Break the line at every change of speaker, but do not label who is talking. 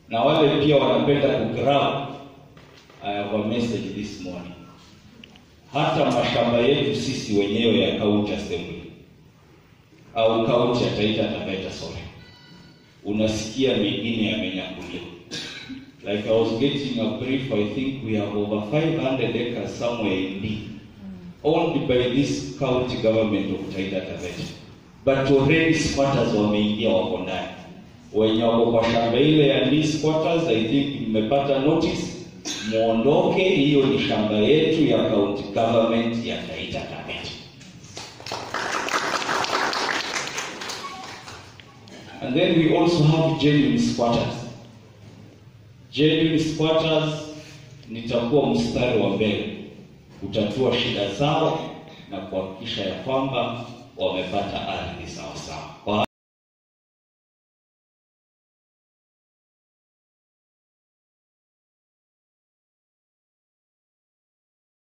na wale pia wanapenda kugrab I have a message this morning. Hata mashamba yetu sisi wenyewe ya county assembly au county ya Taita Taveta sorry, unasikia mengine yamenyakuliwa. Like I was getting a brief, I think we have over 500 acres somewhere in D, owned by this county government of Taita Taveta, but already squatters wameingia, wako ndani. Wenye wako kwa shamba ile ya D squatters, I think mmepata notice muondoke, hiyo ni shamba yetu ya county government ya Taita Taveta. And then we also have genuine squatters. Genuine squatters nitakuwa mstari wa mbele kutatua shida zao na kuhakikisha ya kwamba wamepata ardhi sawasawa.